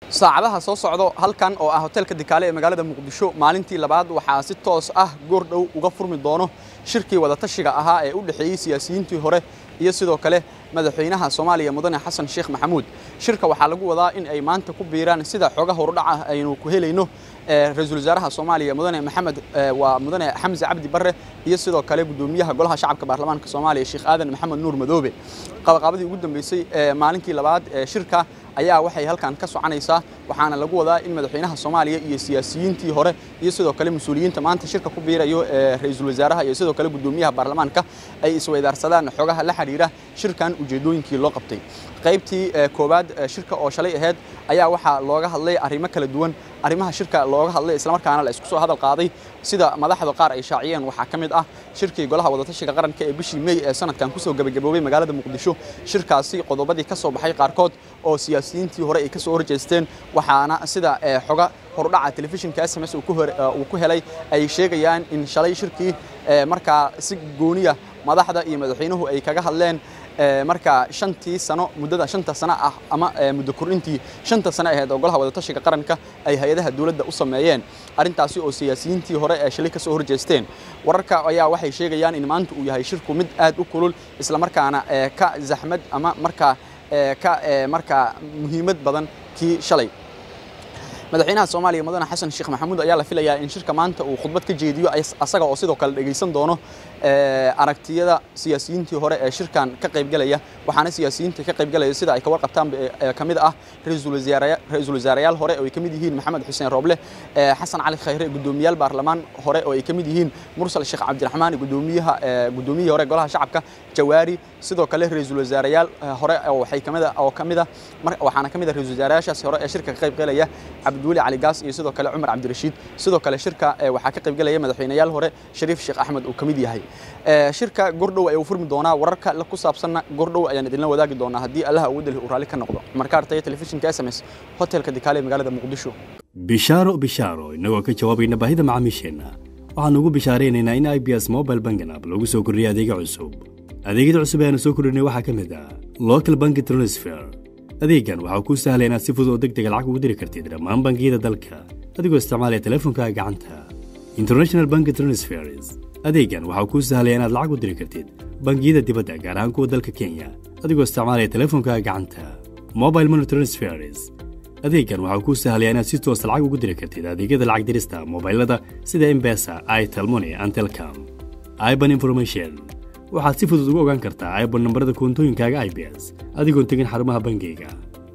saacadaha soo socdo halkan oo ah hoteelka dikaale ee magaalada muqdisho maalintii labaad waxaa si toos ah goor dhow uga furmi doono shirkii wadatashiga ahaa ee u dhexeeyey siyaasiyiintii hore iyo sidoo kale madaxweynaha soomaaliya mudane xasan sheekh maxamuud shirka waxaa lagu wadaa in ay maanta ku biiraan sida xooga horudhaca aynu ku helayno ra-iisul wasaaraha soomaaliya mudane maxamed waa mudane xamse cabdi barre iyo sidoo kale gudoomiyaha golaha shacabka baarlamaanka soomaaliya sheekh aadan maxamed nuur madoobe qabaqaabadii ugu dambeysay maalintii labaad ee shirka ayaa waxay halkan ka soconaysaa waxaana lagu wadaa in madaxweynaha soomaaliya iyo siyaasiyiintii hore iyo sidoo kale mas-uuliyiinta maanta shirka ku biirayo ee ra-iisul wasaaraha iyo sidoo kale gudoomiyaha baarlamaanka ay isweydaarsadaan xogaha la xidhiira shirkan ujeedooyinkii loo qabtay qaybtii koowaad shirka oo shalay ahayd ayaa waxaa looga hadlay arrimo kala duwan arrimaha shirka looga hadlay islamarkaana la isku soo hadal qaaday sida madaxda qaar ay shaaciyeen waxaa ka mid ah shirkii golaha wadatashiga qaranka ee bishii mey ee sanadkan kusoo gebagaboobay magaalada muqdisho shirkaasi qodobadii ka soo baxay qaarkood oo siyaasiyiintii hore ay ka soo horjeesteen waxaana sida xoga hordhaca telefishinka s m s uu ku helay ay sheegayaan in shalay shirkii markaa si gooniya madaxda iyo madaxweynuhu ay kaga hadleen markaa shantii sano muddada shanta sano ah ama muddo kordhintii shanta sano aheyd oo golaha wadatashiga qaranka ay hay-adaha dowladda u sameeyeen arrintaasi oo siyaasiyiintii hore ee shalay ka soo horjeesteen wararka ayaa waxay sheegayaan in maanta uu yahay shirku mid aad u kulul islamarkaana ka zaxmad ama markaa ka markaa muhiimad badan kii shalay madaxweynaha soomaaliya mudane xasan sheekh maxamuud ayaa la filayaa in shirka maanta uu khudbad ka jeediyo asaga oo sidoo kale dhegaysan doono aragtiyada siyaasiyiintii hore ee shirkan ka qaybgalaya waxaana siyaasiyiinta ka qaybgalaya sida ay ka warqabtaan ka mid ah ra-iisul wasaareyaal hore oo ay ka mid yihiin maxamed xuseen rooble xasan cali khayre gudoomiyaal baarlamaan hore oo ay ka mid yihiin mursal sheekh cabdiraxmaan gudoomiyaha gudoomiyihii hore golaha shacabka jawaari sidoo kale ra-iisul wasaareyaal hore waxay kamid oo kamid ah waxaana ka mid ah ra-isul wasaareyaashaasi hore ee shirka ka qaybgalaya cabdiweli cali gaas iyo sidoo kale cumar cabdirashiid sidoo kale shirka waxaa ka qaybgalaya madaxweynayaal hore shariif sheekh axmed uu ka mid yahay shirka gordhow ayuu furmi doonaa wararka ku saabsanna gordhow ayaan idinla wadaagi doonaa haddii allaha ugu dali uu raalli ka noqdo marka artaya telefishinka s m s hotelka dikaale ee magaalada muqdisho bishaaro bishaaro innagoo ka jawaabayna baahida macaamiisheenna waxaannu ugu bishaaraynaynaa in i b s mobile bangan app lagu soo kordhiyay adeega cusub adeegyada cusub ee aanu soo kordhinay waxaa ka mid ah local banki transfer adeeggan waxaa kuu sahlaya inaad si fudud oo deg dega lacag ugu diri kartid dhammaan bangiyada dalka adigoo isticmaalaya teleefonkaaga gacanta international banki transfers adeeggan waxaa kuu sahlaya inaad lacag u diri kartid bangiyada dibadda gaar ahaan kuwa dalka kenya adigoo isticmaalaya teleefonkaaga gacanta mobile money transfers adeeggan waxaa kuu sahlaya inaad si toosa lacag ugu diri kartid adeegyada lacag dirista mobailada sida embesa itelmoni antelcom iban information waxaad si fudud ugu ogaan kartaa iban nambarada koontooyinkaaga i b s adigoon tegin xarumaha bangiyga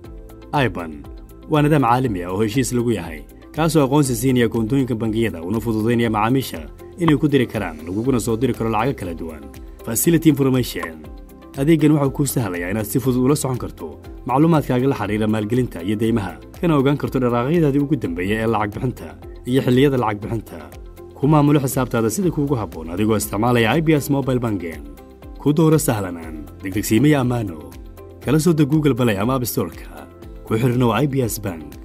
iban waa nidaam caalami ah oo heshiis lagu yahay kaasoo aqoonsi siinaya koontooyinka bangiyada una fududaynaya macaamiisha inay ku diri karaan laguguna soo diri karo lacago kala duwan facility information adeeggan waxau kuu sahlayaa inaad si fudud ula socon karto macluumaadkaaga la xidhiira maalgelinta iyo deymaha kana ogaan karto dharaaqyadaadii ugu dambeeya ee lacag bixinta iyo xilliyada lacag bixinta ku maamulo xisaabtaada sida kuugu habboon adigoo isticmaalaya i b s mobile bangen ku dooro sahlanaan degdegsiimaya ammaano kala soo deg google balay ama abstorka ku xidhnow i b s bank